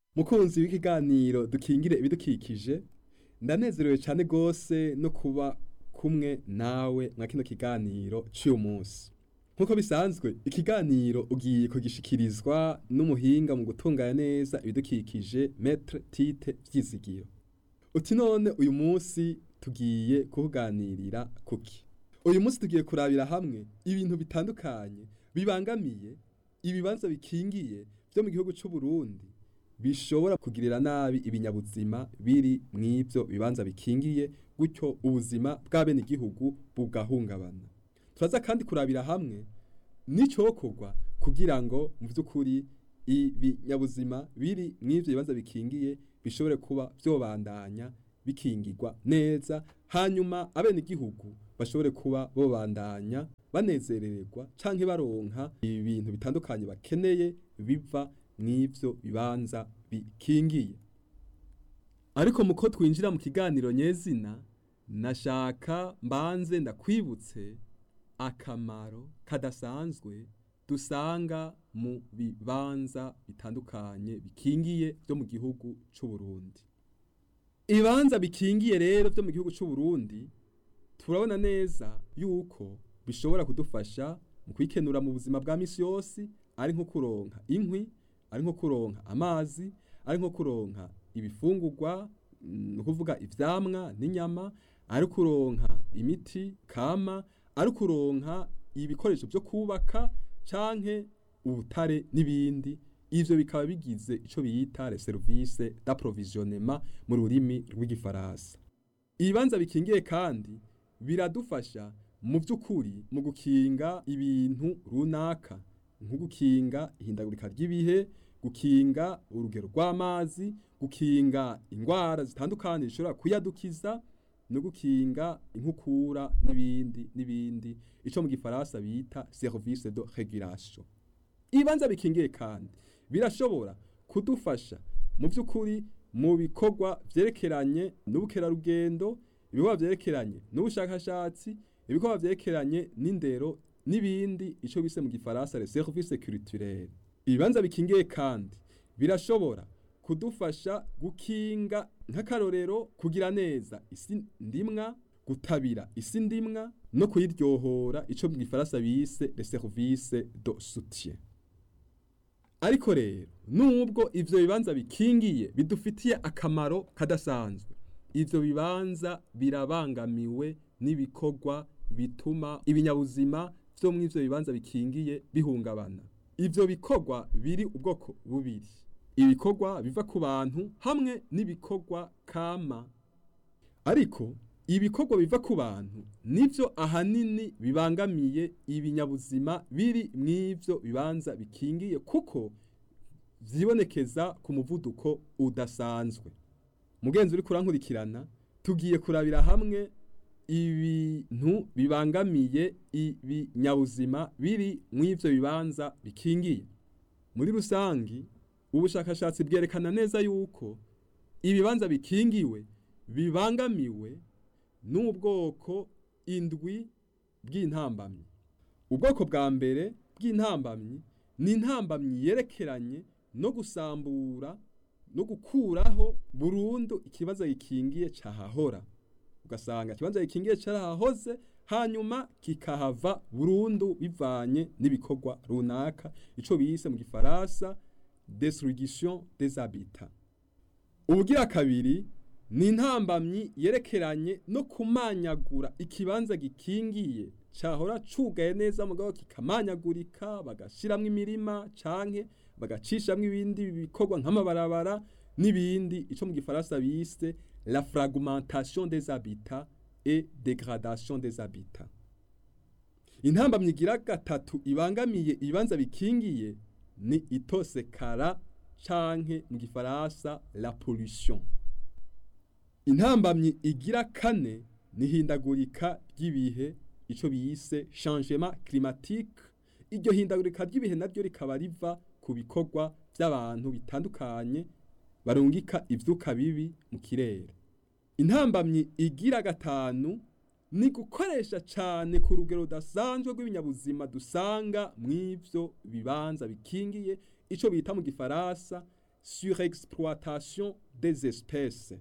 mukunzi w'ikiganiro dukingire ibidukikije ndanezerewe cyane gose no kuba kumwe nawe mwa kino kiganiro cy'uyu munsi nk'uko bisanzwe ikiganiro ugiye kugishikirizwa n'umuhinga mu gutunganya neza ibidukikije metre tite vyizigiro uti none uyu munsi tugiye kuganirira kuki uyu munsi tugiye kurabira hamwe ibintu bitandukanye bibangamiye ibibanza bikingiye byo mu gihugu cy'u Burundi bishobora kugirira nabi ibinyabuzima biri mw'ivyo bibanza bikingiye gutyo ubuzima bw'abene igihugu bugahungabana turaza kandi kurabira hamwe n'icokorwa kugira ngo mu vy'ukuri ibinyabuzima biri mw'ivyo bibanza bikingiye bishobore kuba vyobandanya bikingirwa neza hanyuma abene igihugu bashobore kuba bobandanya banezerererwa canke baronka ibintu bitandukanye bakeneye biva mw'ivyo bibanza bikingiye ariko muko twinjira mu kiganiro nyezina nashaka mbanze ndakwibutse akamaro kadasanzwe dusanga mu bibanza bitandukanye bikingiye byo mu gihugu c'u Burundi ibibanza bikingiye rero byo mu gihugu c'u Burundi turabona neza yuko bishobora kudufasha mu kwikenura mu buzima bwa misi yose ari nko kuronka inkwi ari nko kuronka amazi ari nko kuronka ibifungurwa ni ukuvuga ivyamwa n'inyama ari kuronka imiti kama ari kuronka ibikoresho byo kubaka canke ubutare n'ibindi ivyo bikaba bigize ico bita les services d'approvisionnement mu rurimi rw'igifaransa ibibanza bikingiye kandi biradufasha mu vy'ukuri mu gukinga ibintu runaka nko gukinga ihindagurika ry'ibihe gukinga urugero rw'amazi gukinga ingwara zitandukanye zishobora kuyadukiza no gukinga inkukura n'ibindi n'ibindi ico mu gifaransa bita service de régulation ibibanza bikingiye kandi birashobora kudufasha mu vy'ukuri mu bikorwa vyerekeranye n'ubukerarugendo ibikorwa vyerekeranye n'ubushakashatsi ibikorwa vyerekeranye n'indero n'ibindi ico bise mu gifaransa les services culturels ibibanza bikingiye kandi birashobora kudufasha gukinga nk'akarorero kugira neza isi ndimwa gutabira isi ndimwa no kuyiryohora ico mu gifaransa bise les services de soutien ariko rero nubwo ivyo bibanza bikingiye bidufitiye akamaro kadasanzwe ivyo bibanza birabangamiwe n'ibikorwa bituma ibinyabuzima vyo mw'ivyo bibanza bikingiye bihungabana ivyo bikorwa biri ubwoko bubiri ibikorwa biva ku bantu hamwe n'ibikorwa kama ariko ibikorwa biva ku bantu nivyo ahanini bibangamiye ibinyabuzima biri mw'ivyo bibanza bikingiye kuko vyibonekeza ku muvuduko udasanzwe mugenzi uri kurankurikirana tugiye kurabira hamwe ibintu bibangamiye ibinyabuzima biri mw'ivyo bibanza bikingiye muri rusangi ubushakashatsi bwerekana neza yuko ibibanza bikingiwe bibangamiwe n'ubwoko indwi bw'intambamyi ubwoko bwa mbere bw'intambamyi ni intambamyi yerekeranye no gusambura no gukuraho burundu ikibazo gikingiye cahahora ugasanga ikibanza gikingiye carahahoze hanyuma kikahava burundu bivanye n'ibikorwa runaka ico bise mu gifaransa destruction des habitats ubugira kabiri ni intambamyi yerekeranye no kumanyagura ikibanza gikingiye cahora cugaye neza mugabo kikamanyagurika bagashiramwo imirima canke bagacishamwo ibindi bikorwa nk'amabarabara n'ibindi ico mu gifaransa bise la fragmentation des habitats et dégradation des habitats intambamyi igira gatatu ibangamiye ibibanza bikingiye ni itosekara canke mu gifaransa la pollution intambamyi igira kane ni hindagurika ry'ibihe ico bise changement climatique iryo hindagurika ry'ibihe naryo rikaba riva ku bikorwa vy'abantu bitandukanye barungika ivyuka bibi mu kirere intambamyi igira gatanu ni gukoresha cane ku rugero rudasanzwe rw'ibinyabuzima dusanga mw'ivyo bibanza bikingiye ico bita mu gifaransa surexploitation des espèces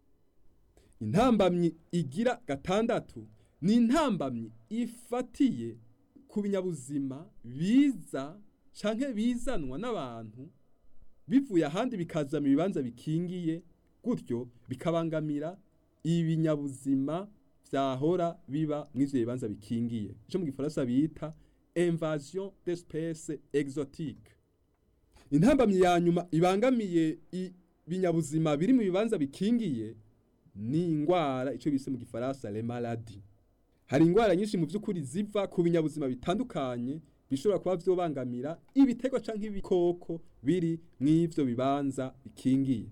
intambamyi igira gatandatu ni intambamyi ifatiye ku binyabuzima biza canke bizanwa n'abantu bivuye ahandi bikaza mu bibanza bikingiye gutyo bikabangamira ibinyabuzima vyahora biba mw'ivyo bibanza bikingiye ico mu gifaransa bita invasion d'espèces exotiques intambamyi ya nyuma ibangamiye ibinyabuzima biri mu bibanza bikingiye ni ingwara ico bise mu gifaransa les maladies hari ingwara nyinshi mu vy'ukuri ziva ku binyabuzima bitandukanye bishobora kuba vyobangamira ibiterwa canke ibikoko biri mw'ivyo bibanza bikingiye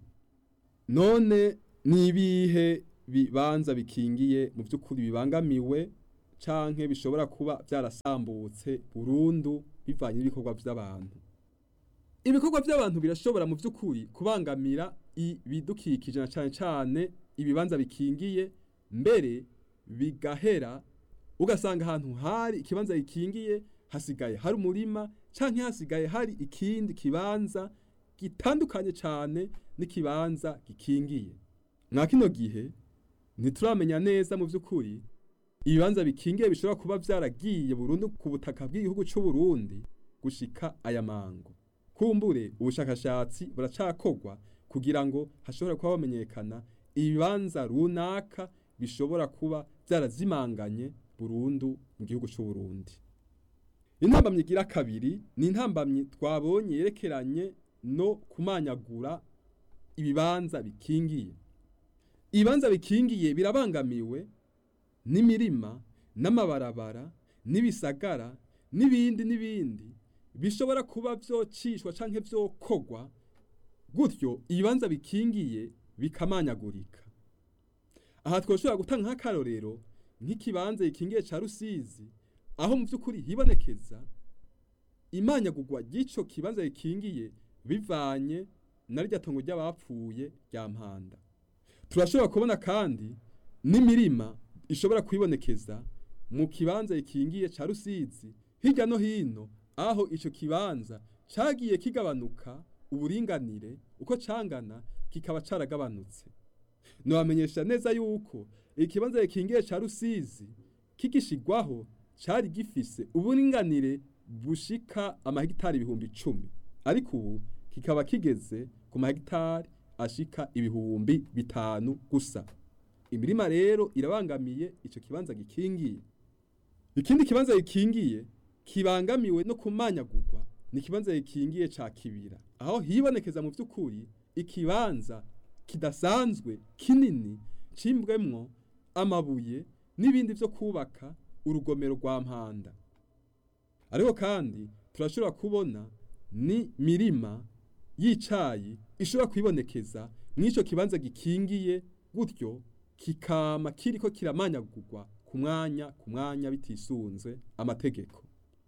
none nibihe bibanza bikingiye mu vy'ukuri bibangamiwe canke bishobora kuba vyarasambutse burundu bivanye n'ibikorwa vy'abantu ibikorwa by'abantu birashobora mu by'ukuri kubangamira ibidukikije na cyane cyane ibibanza bikingiye mbere bigahera ugasanga ahantu hari ikibanza gikingiye hasigaye hari umurima cyangwa hasigaye hari ikindi kibanza gitandukanye cyane n'ikibanza gikingiye mwa kino gihe ntituramenya neza mu by'ukuri ibibanza bikingiye bishobora kuba byaragiye burundu ku butaka bw'igihugu cy'u Burundi gushika aya mango kumbure ubushakashatsi buracakorwa kugira ngo hashobore kuba hamenyekana ibibanza runaka bishobora kuba byarazimanganye burundu mu gihugu cy'u Burundi intambamyi igira kabiri ni intambamyi twabonye yerekeranye no kumanyagura ibibanza bikingiye ibibanza bikingiye birabangamiwe n'imirima n'amabarabara n'ibisagara n'ibindi n'ibindi bishobora kuba vyocishwa canke vyokogwa gutyo ibibanza bikingiye bikamanyagurika aha twoshobora gutanga nk'akarorero nk'ikibanza gikingiye ca rusizi aho mu vy'ukuri hibonekeza imanyagurwa ry'ico kibanza gikingiye bivanye na rya tongo ry'abapfuye rya mpanda turashobora kubona kandi n'imirima ishobora kwibonekeza mu kibanza gikingiye ca rusizi hirya no hino aho ico kibanza cagiye kigabanuka uburinganire uko cangana kikaba caragabanutse nobamenyesha neza yuko ikibanza gikingiye ca rusizi kigishigwaho cari gifise uburinganire bushika amahegitari ibihumbi icumi ariko ubu kikaba kigeze ku mahegitari ashika ibihumbi bitanu gusa imirima rero irabangamiye ico kibanza gikingiye ikindi kibanza gikingiye kibangamiwe no kumanyagurwa ni ikibanza gikingiye ca kibira aho hibonekeza mu vy'ukuri ikibanza kidasanzwe kinini cimbwemwo amabuye n'ibindi vyo kubaka urugomero rwa mpanda ariko kandi turashobora kubona ni mirima y'icayi ishobora kwibonekeza mw'ico kibanza gikingiye gutyo kikama kiriko kiramanyagurwa ku mwanya ku mwanya bitisunze amategeko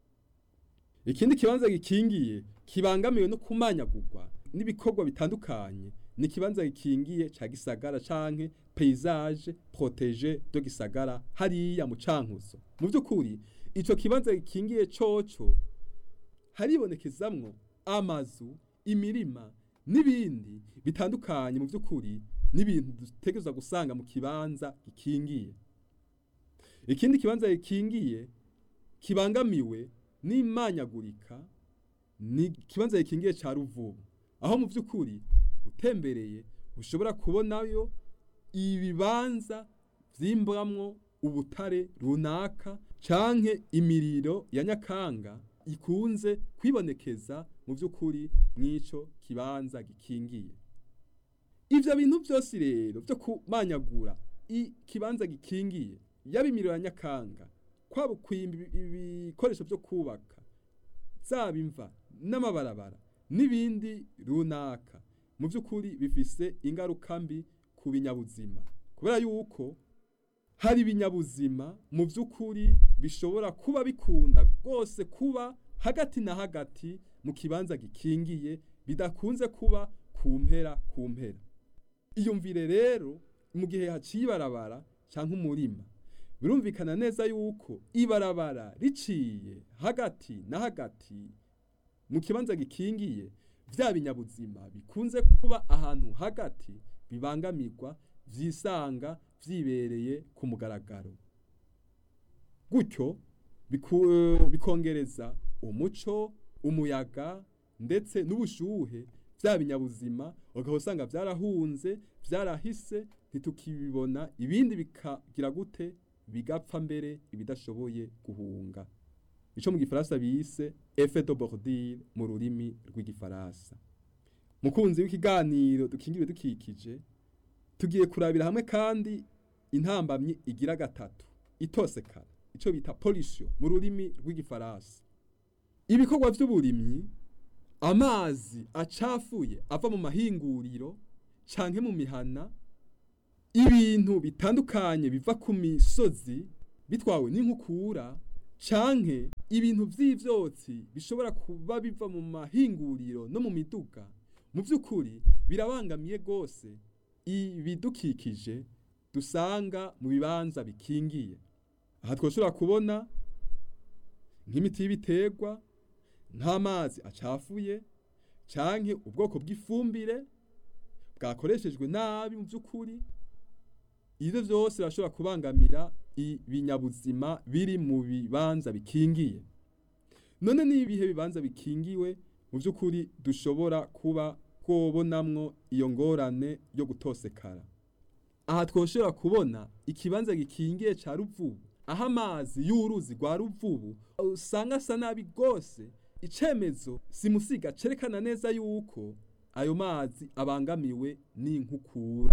ikindi kibanza gikingiye kibangamiwe no kumanyagurwa n'ibikorwa bitandukanye ni ikibanza gikingiye ca gisagara canke paysage protege do gisagara hariya mu cankuzo mu vy'ukuri ico kibanza gikingiye coco haribonekezamwo amazu imirima n'ibindi bitandukanye mu vy'ukuri n'ibintu dutegerezwa gusanga mu kibanza gikingiye ikindi kibanza gikingiye kibangamiwe n'imanyagurika ni ikibanza gikingiye ca ruvubu aho mu vy'ukuri utembereye ushobora kubonayo ibibanza vyimbwamwo ubutare runaka canke imiriro ya nyakanga ikunze kwibonekeza mu vy'ukuri mw'ico kibanza gikingiye ivyo bintu vyose rero vyo kumanyagura ikibanza gikingiye yaba imiriro ya nyakanga kwaba kwimba ibikoresho vyo kubaka zaba imva n'amabarabara n'ibindi runaka mu vy'ukuri bifise ingaruka mbi ku binyabuzima kubera yuko hari ibinyabuzima mu vy'ukuri bishobora kuba bikunda rwose kuba hagati na hagati mu kibanza gikingiye bidakunze kuba ku mpera ku mpera iyumvire rero mu gihe haciye ibarabara canke umurima birumvikana neza yuko ibarabara riciye hagati na hagati mu kibanza gikingiye vya binyabuzima bikunze kuba ahantu hagati bibangamirwa vyisanga vyibereye ku mugaragaro gutyo biku- bikongereza umuco umuyaga ndetse n'ubushuhe vya binyabuzima ukaba usanga vyarahunze vyarahise ntitukibibona ibindi bikagira gute bigapfa mbere ibidashoboye guhunga ico mu gifaransa bise effet de bordure mu rurimi rw'igifaransa mukunzi w'ikiganiro dukingira dukikije tugiye kurabira hamwe kandi intambamyi igira gatatu itosekara ico bita pollution mu rurimi rw'igifaransa ibikorwa vy'uburimyi amazi acafuye ava mu mahinguriro canke mu mihana ibintu bitandukanye biva ku misozi bitwawe n'inkukura canke ibintu vy'ivyotsi bishobora kuba biva mu mahinguriro no mu miduga mu vy'ukuri birabangamiye gose ibidukikije dusanga mu bibanza bikingiye aha twoshobora kubona nk'imiti y'ibiterwa nk'amazi acafuye canke ubwoko bw'ifumbire bwakoreshejwe nabi mu vy'ukuri ivyo vyose birashobora kubangamira ibinyabuzima biri mu bibanza bikingiye none n'ibihe bibanza bikingiwe mu vy'ukuri dushobora kuba twobonamwo iyo ngorane yo gutosekara aha twoshobora kubona ikibanza gikingiye ca ruvubu aho amazi y'uruzi rwa ruvubu usanga asa nabi rwose icemezo simusiga cerekana neza yuko ayo mazi abangamiwe n'inkukura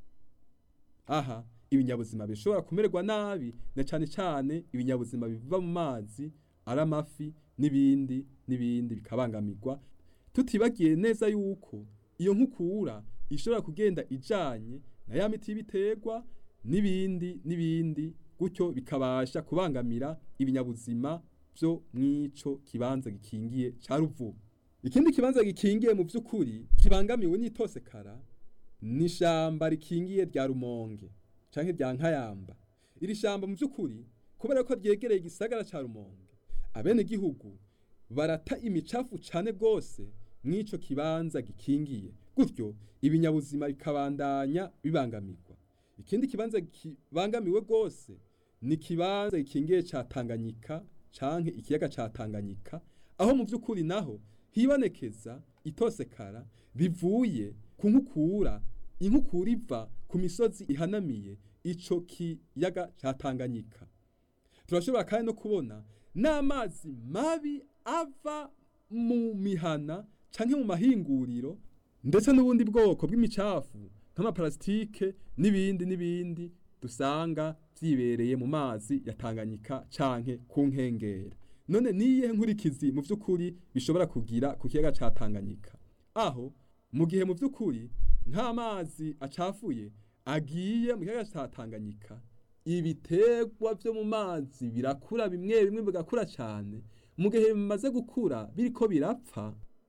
aha ibinyabuzima bishobora kumererwa nabi na cane cane ibinyabuzima biva mu mazi ari amafi n'ibindi n'ibindi bikabangamirwa tutibagiye neza yuko iyo nkukura ishobora kugenda ijanye na ya miti y'ibiterwa n'ibindi n'ibindi gutyo bikabasha kubangamira ibinyabuzima vyo mwico kibanza gikingiye ca ruvubu ikindi kibanza gikingiye mu vy'ukuri kibangamiwe n'itosekara ni ishamba rikingiye rya rumonge canke rya nkayamba iri shamba mu vy'ukuri kubera ko ryegereye igisagara ca rumonge abene gihugu barata imicafu cane gose mw'ico kibanza gikingiye gutyo ibinyabuzima bikabandanya bibangamirwa ikindi kibanza kibangamiwe gose ni kibanza gikingiye ca Tanganyika canke ikiyaga ca Tanganyika aho mu vy'ukuri naho hibonekeza itosekara bivuye ku nkukura inkukura iva ku misozi ihanamiye ico kiyaga ca Tanganyika turashobora kandi no kubona n'amazi mabi ava mu mihana canke mu mahinguriro ndetse n'ubundi bwoko bw'imicafu nk'amaparasitike n'ibindi n'ibindi dusanga vyibereye mu mazi ya Tanganyika canke ku nkengera none niyihe nkurikizi mu vy'ukuri bishobora kugira ku kiyaga ca Tanganyika aho mu gihe mu vy'ukuri nk'amazi acafuye agiye mu kiyaga ca Tanganyika ibiterwa vyo mu mazi birakura bimwe bimwe bigakura cane mu gihe bimaze gukura biriko birapfa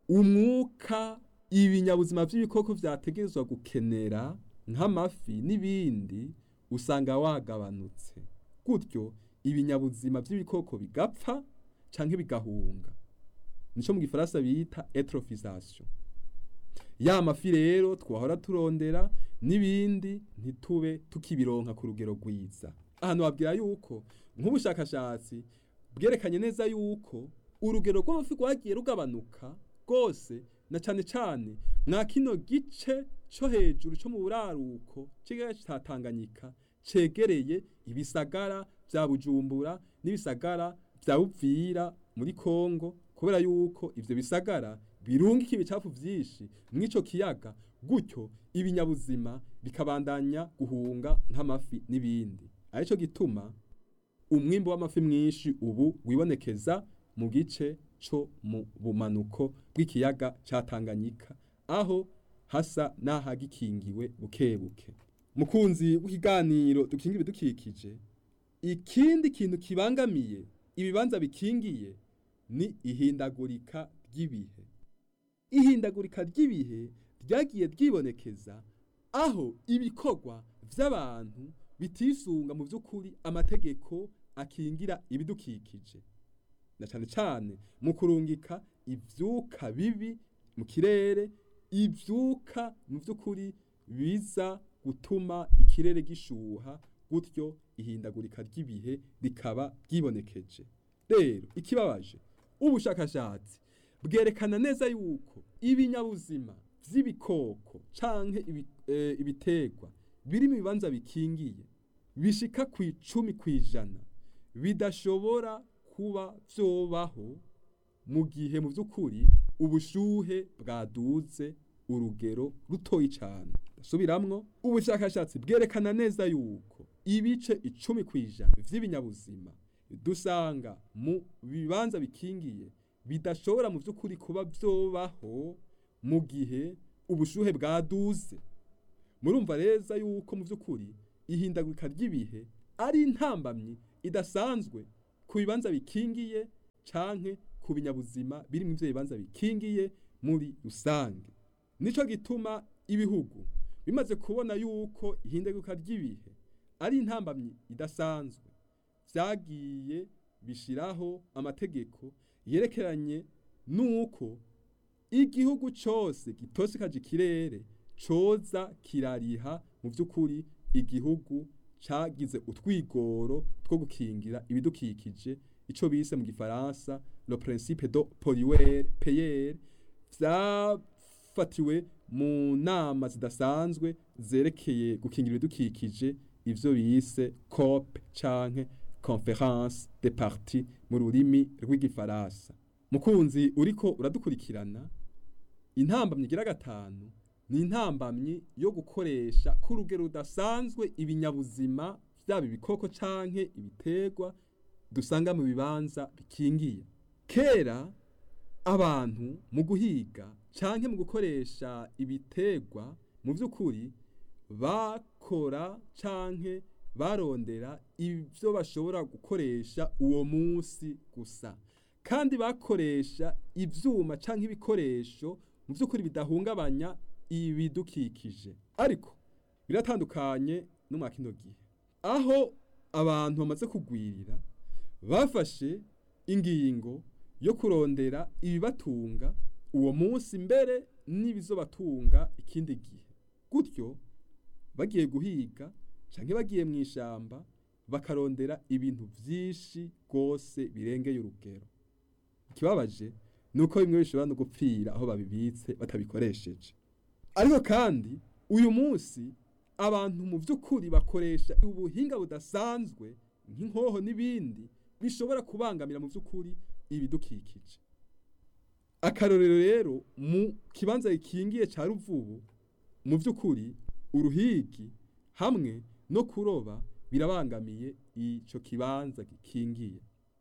umwuka ibinyabuzima vy'ibikoko vyategerezwa gukenera nk'amafi n'ibindi usanga wagabanutse gutyo ibinyabuzima vy'ibikoko bigapfa canke bigahunga nico mu gifaransa bita eutrophisation ya mafi rero twahora turondera n'ibindi ntitube tukibironka ku rugero rwiza ahantu babwira yuko nk'ubushakashatsi bwerekanye neza yuko urugero rw'amafi rwagiye rugabanuka rwose na cane cane mwa kino gice co hejuru co mu buraruko c'ikiyaga ca Tanganyika cegereye ibisagara vya Bujumbura n'ibisagara vya Uvira muri Kongo kubera yuko ivyo bisagara birungika ibicafu vyinshi mw'ico kiyaga gutyo ibinyabuzima bikabandanya guhunga nk'amafi n'ibindi arico gituma umwimbo w'amafi mwinshi ubu wibonekeza mu gice co mu bumanuko bw'ikiyaga ca Tanganyika aho hasa n'ahagikingiwe buke buke mukunzi w'ikiganiro dukingira ibidukikije ikindi kintu kibangamiye ibibanza bikingiye ni ihindagurika ry'ibihe ihindagurika ry'ibihe ryagiye ryibonekeza aho ibikorwa vy'abantu bitisunga mu vy'ukuri amategeko akingira ibidukikije na cane cane mu kurungika ivyuka bibi mu kirere ivyuka mu vy'ukuri biza gutuma ikirere gishuha gutyo ihindagurika ry'ibihe rikaba ryibonekeje rero ikibabaje ubushakashatsi bwerekana neza yuko ibinyabuzima vy'ibikoko canke ibi, e, ibiterwa biri mu bibanza bikingiye bishika ku icumi kw'ijana bidashobora kuba vyobaho mu gihe mu vy'ukuri ubushuhe bwaduze urugero rutoyi cane subiramwo ubushakashatsi bwerekana neza yuko ibice icumi kw'ijana vy'ibinyabuzima dusanga mu bibanza bikingiye bidashobora mu vy'ukuri kuba vyobaho mu gihe ubushuhe bwaduze murumva reza yuko mu vy'ukuri ihindagurika ry'ibihe ari intambamyi idasanzwe ku bibanza bikingiye canke ku binyabuzima biri mu ivyo bibanza bikingiye muri rusange nico gituma ibihugu bimaze kubona yuko ihindagurika ry'ibihe ari intambamyi idasanzwe vyagiye bishiraho amategeko yerekeranye nuko igihugu cose gitosekaje ikirere coza kirariha mu vy'ukuri igihugu cagize utwigoro two gukingira ibidukikije ico bise mu gifaransa le principe de polluer payer vyafatiwe mu nama zidasanzwe zerekeye gukingira ibidukikije ivyo bise COP canke conference des parties mu rurimi rw'igifaransa mukunzi uriko uradukurikirana intambamyi igira gatanu ni intambamyi yo gukoresha ku rugero rudasanzwe ibinyabuzima vyaba ibikoko canke ibiterwa dusanga mu bibanza bikingiye kera abantu mu guhiga canke mu gukoresha ibiterwa mu vy'ukuri bakora canke barondera ivyo bashobora gukoresha uwo munsi gusa kandi bakoresha ivyuma canke ibikoresho mu vy'ukuri bidahungabanya ibidukikije ariko biratandukanye no mwa kino gihe aho abantu bamaze kugwirira bafashe ingingo yo kurondera ibibatunga uwo munsi mbere n'ibizobatunga ikindi gihe gutyo bagiye guhiga canke bagiye mu ishamba bakarondera ibintu vyinshi rwose birengeye urugero ikibabaje nuko bimwe bishobora no gupfira aho babibitse batabikoresheje ariko kandi uyu munsi abantu mu vy'ukuri bakoresha ubuhinga budasanzwe nk'inkoho n'ibindi bishobora kubangamira mu vy'ukuri ibidukikije akarorero rero mu kibanza gikingiye ca ruvubu mu vy'ukuri uruhigi hamwe no kuroba birabangamiye ico kibanza gikingiye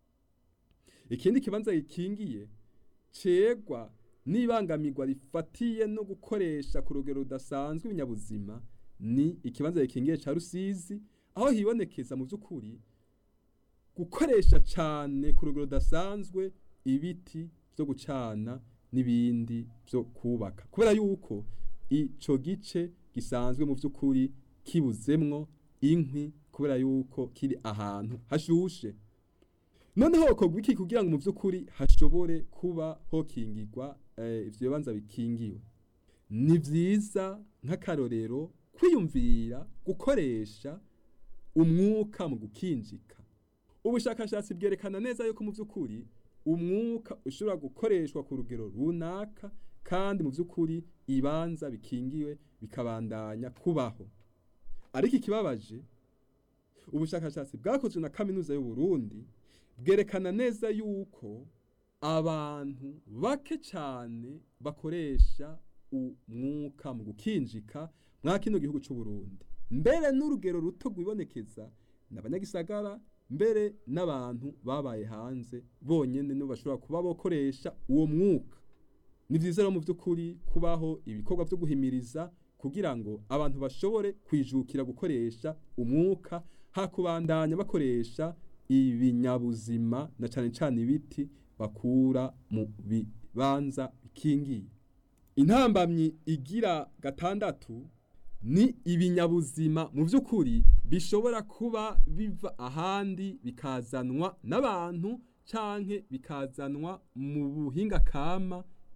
ikindi kibanza gikingiye cegwa n'ibangamirwa rifatiye no gukoresha ku rugero rudasanzwe ibinyabuzima ni ikibanza gikingiye ca rusizi aho hibonekeza mu vy'ukuri gukoresha cane ku rugero rudasanzwe ibiti vyo gucana n'ibindi vyo kubaka kubera yuko ico gice gisanzwe mu vy'ukuri kibuzemwo inkwi kubera yuko kiri ahantu hashushe noneho hokorwa iki kugira ngo mu vy'ukuri hashobore kuba hokingirwa eh, ivyo bibanza bikingiwe ni vyiza nk'akarorero kwiyumvira gukoresha umwuka mu gukinjika ubushakashatsi bwerekana neza yuko mu vy'ukuri umwuka ushobora gukoreshwa ku rugero runaka kandi mu vy'ukuri ibanza bikingiwe bikabandanya kubaho ariko ikibabaje ubushakashatsi bwakozwe na kaminuza y'u Burundi bwerekana neza yuko abantu bake cyane bakoresha umwuka mu gukinjika mwa kino gihugu cy'u Burundi mbere n'urugero ruto rwibonekeza n'abanyagisagara mbere n'abantu babaye hanze bonyene nibo bashobora kuba bokoresha uwo mwuka ni vyiza rero mu vy'ukuri kubaho ibikorwa vyo guhimiriza kugira ngo abantu bashobore kwijukira gukoresha umwuka hakubandanya bakoresha ibinyabuzima na cane cane ibiti bakura mu bibanza bikingiye intambamyi igira gatandatu ni ibinyabuzima mu vy'ukuri bishobora kuba biva ahandi bikazanwa n'abantu canke bikazanwa mu buhinga kama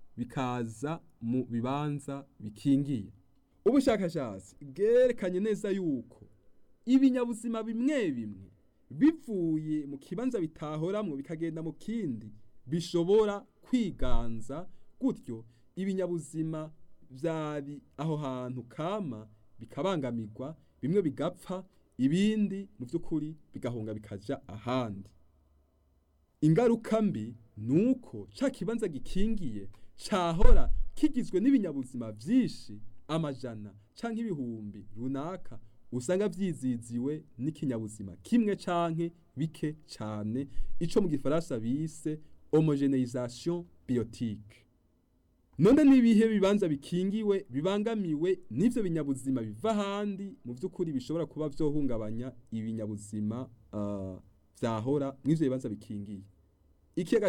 bikaza mu bibanza bikingiye ubushakashatsi bwerekanye neza yuko ibinyabuzima bimwe bimwe bivuye mu kibanza bitahoramwo bikagenda mu kindi bishobora kwiganza gutyo ibinyabuzima vyari aho hantu kama bikabangamirwa bimwe bigapfa ibindi mu vy'ukuri bigahunga bikaja ahandi ingaruka mbi nuko ca kibanza gikingiye cahora kigizwe n'ibinyabuzima vyinshi amajana canke ibihumbi runaka usanga vyiziziwe n'ikinyabuzima kimwe canke bike cane ico mu gifaransa bise homogeneisation biotique none nibihe bibanza bikingiwe bibangamiwe n'ivyo binyabuzima biva ahandi mu vy'ukuri bishobora kuba vyohungabanya ibinyabuzima uh, vyahora mw'ivyo bibanza bikingiye ikiyaga